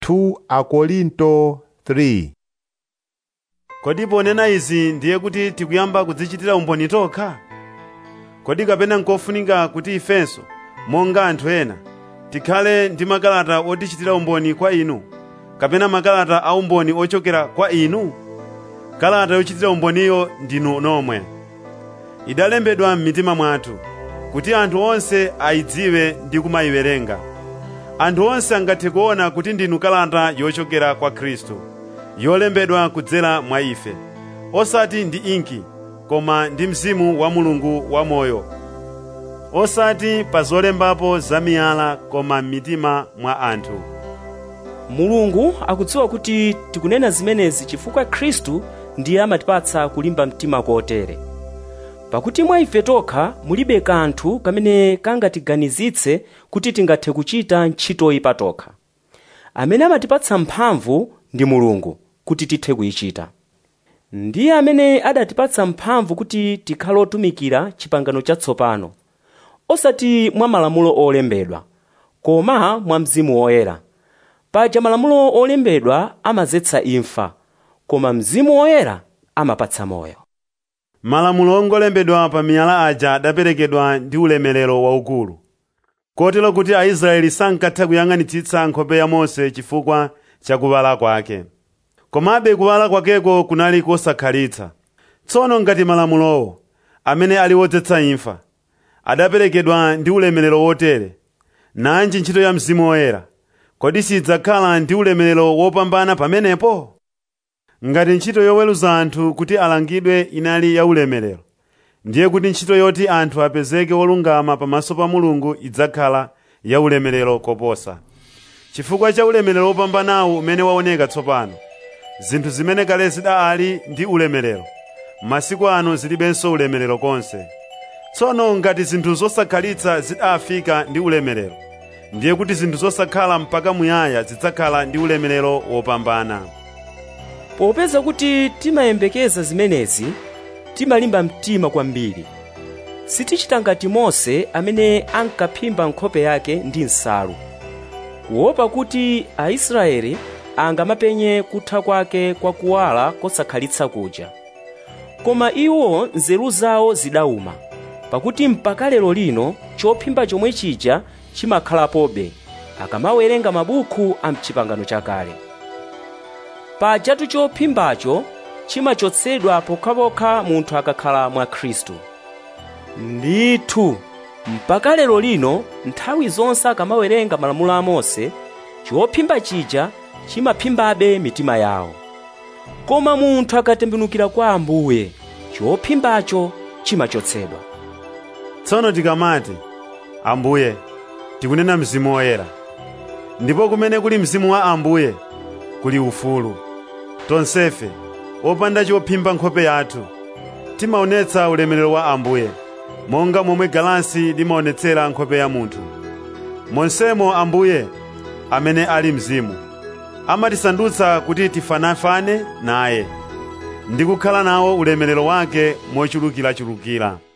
2 Akorinto 3 kodi ponena izi ndiye kuti tikuyamba kudzichitira umboni tokha kodi kapena nkofunika kuti ifenso monga anthu ena tikhale ndi makalata otichitira umboni kwa inu kapena makalata a umboni ochokera kwa inu kalata yochitira umboniyo ndinu nomwe idalembedwa m'mitima mwathu kuti anthu onse ayidziwe ndi kumayiwerenga anthu onse angathe kuona kuti ndinu kalata yochokera kwa khristu yolembedwa kudzera mwa ife osati ndi inki koma ndi mzimu wa mulungu wamoyo osati pa zolembapo zamiyala koma m'mitima mwa anthu mulungu akudziwa kuti tikunena zimenezi chifukwa khristu ndiye amatipatsa kulimba mtima kotere pakuti mwa ife tokha mulibe kanthu kamene kangatiganizitse kuti tingathe kuchita ntchitoyi patokha amene amatipatsa mphamvu ndi mulungu kuti tithe kuyichita ndiye amene adatipatsa mphamvu kuti tikhale otumikira chipangano chatsopano osati mwa malamulo olembedwa koma mwa mzimu woyera paja malamulo olembedwa amadzetsa imfa koma mzimu woyera amapatsa moyo malamulo ongolembedwa pa miyala aja adaperekedwa ndi ulemerero waukulu kotero kuti aisraeli sankatha kuyang'anitsitsa nkhope ya mose chifukwa cha kuwala kwake komabe kuwala kwakeko kunali kosakhalitsa tsono ngati malamulowo amene ali wodzetsa imfa adaperekedwa ndi ulemerero wotere nanji ntchito ya mzimu woyera kodi sidzakhala ndi ulemerero wopambana pamenepo ngati ntchito yoweruza anthu kuti alangidwe inali ya ulemerero ndiye kuti ntchito yoti anthu apezeke olungama pamaso pa mulungu idzakhala ya ulemerero koposa chifukwa cha ulemerero wopambanawu umene waoneka tsopano zinthu zimene kale zidali ndi ulemerero masiku ano zilibenso ulemerero konse tsono ngati zinthu zosakhalitsa zidafika ndi ulemerero ndiye kuti zinthu zosakhala mpaka muyaya zidzakhala ndi ulemerero wopambana popeza kuti timayembekeza zimenezi timalimba mtima kwambiri sitichita ngati mose amene ankaphimba nkhope yake ndi nsalu kuopa kuti aisraeli angamapenye kutha kwake kwa kuwala kosakhalitsa kuja koma iwo nzeru zawo zidawuma pakuti mpaka lero lino chophimba chomwe chija chimakhalapobe akamawerenga mabuku a mchipangano chakale pajatu chophimbacho chimachotsedwa pokhapokha munthu akakhala mwa khristu ndithu mpaka lero lino nthawi zonse akamawerenga malamulo a mose chophimba chija chimaphimbabe mitima yawo koma munthu akatembenukira kwa ambuye chophimbacho chimachotsedwa tsono tikamati ambuye tikunena mzimu woyera ndipo kumene kuli mzimu wa ambuye kuli ufulu tonsefe opanda chophimba nkhope yathu timaonetsa ulemerero wa ambuye monga momwe galasi limaonetsera nkhope ya munthu monsemo ambuye amene ali mzimu amatisandutsa kuti tifanafane naye ndi kukhala nawo ulemerero wake mochulukirachulukira